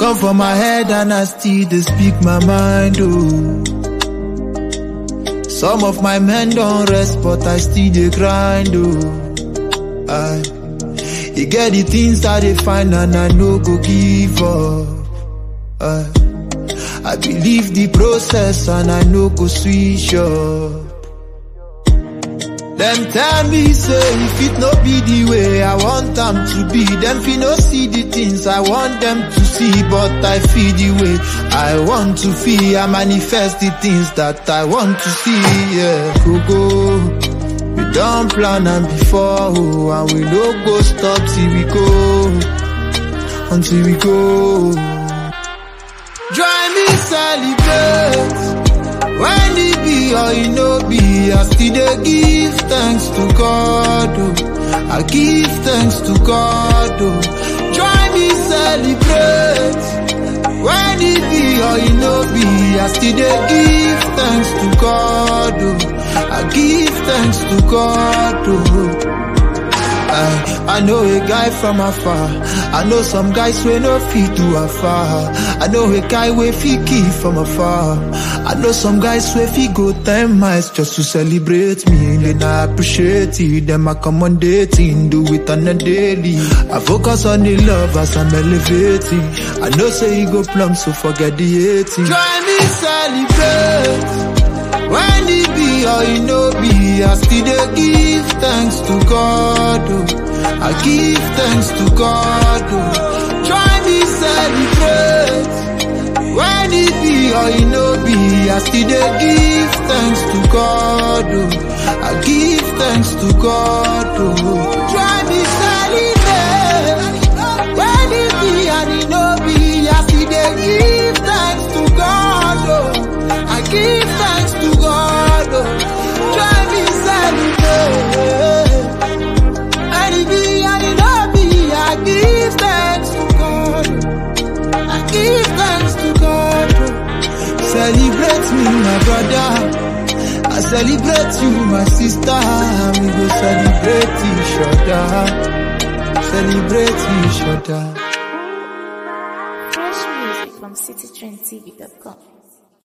come for my head and I still dey speak my mind, oh. Some of my men don't rest, but I still dey grind, oh. I, you get the things that they find and I no go give up. I, I believe the process and I no go switch up. Them tell me say if it no be the way I want them to be, them fi no see the things I want them to see, but I feel the way I want to feel. I manifest the things that I want to see. Yeah, go go. We don't plan and before, oh, and we no go stop till we go, until we go. Join me celebrate. When it be or it no be, I still dey give thanks to God. Oh. I give thanks to God. Oh. Join me celebrate. When it be or it no be, I still dey give thanks to God. Oh. I give thanks to God. Oh. I, I know a guy from afar. I know some guys wey no fit do afar. I know a guy wey fit kill from afar. I know some guys wey fit go ten miles just to celebrate me. Then I appreciate it. Them accommodating, do it on a daily. I focus on the love as I'm elevating. I know say you go plumb, so forget the hating. Join me celebrate. When it be or it no be, I still dey give thanks to God. Oh. I give thanks to God. Oh. Join me celebrate. When it be or it no be, I still dey give thanks to God. Oh. I give thanks to God. Oh. Join me celebrate. When it be and it no be, I still dey give thanks to God. Oh. I give thanks to God. Oh. Try me celebrate. And it be and it not be, I give thanks to God. I give thanks to God. Oh. Celebrate me, my brother. I celebrate you, my sister. We go celebrate each other. Celebrate each other. Fresh music from citytrendtv.com.